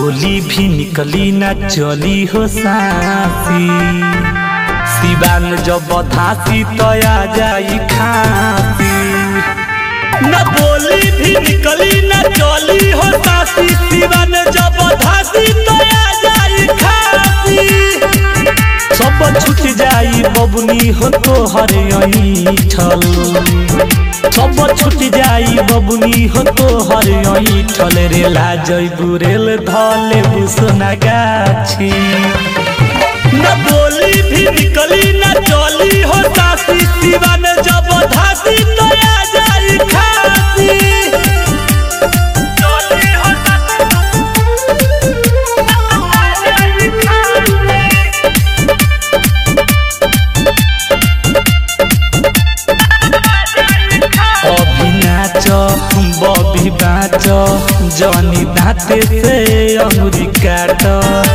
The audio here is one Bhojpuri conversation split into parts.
बोली भी निकली ना चली हो सासी सिवान जब धासी तो आ जाई खासी न बोली भी निकली न चली हो सासी सिवान जब धासी तो आ जाई खासी सब छूट जाई बबुनी हो तो हर यही छल सब छूट जाई बबुनी हो तो हर यही छल रे लाजई बुरेल धले बुसना गाछी न बोली भी निकली न चली हो सासी सिवान जब धासी तो आ जाई खासी चली हो अभी नाच बबी बाच जनी दाते से अंगुरी काट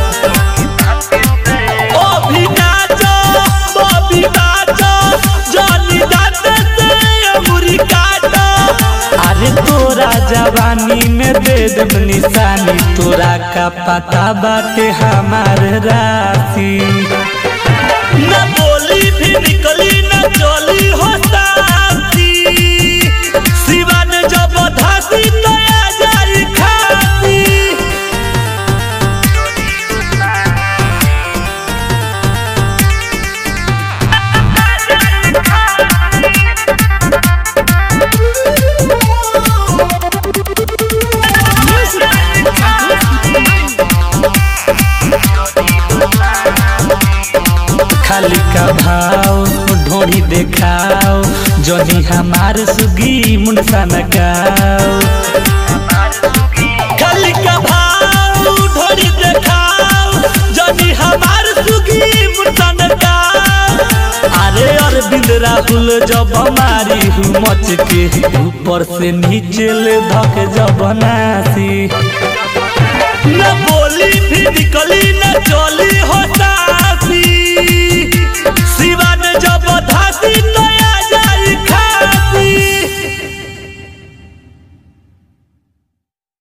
अभी नाच बबी बाच जनी दाते से अंगुरी काट अरे तोरा जवानी में दे देब निशानी तोरा का पता बाटे हमार राशि न बोली भी निकली न चली हो सासी सिवान जब धासी तो आ जाई खासी खाली का भाव ढोड़ी देखाओ जनी हमार सुगी मुंडसा नगाओ खाली का भाव ढोड़ी देखाओ जनी हमार सुगी मुंडसा नगाओ अरे अरविंद राहुल जब हमारी हूँ मच के ऊपर से नीचे ले धक जब नासी न बोली भी निकली न चली होता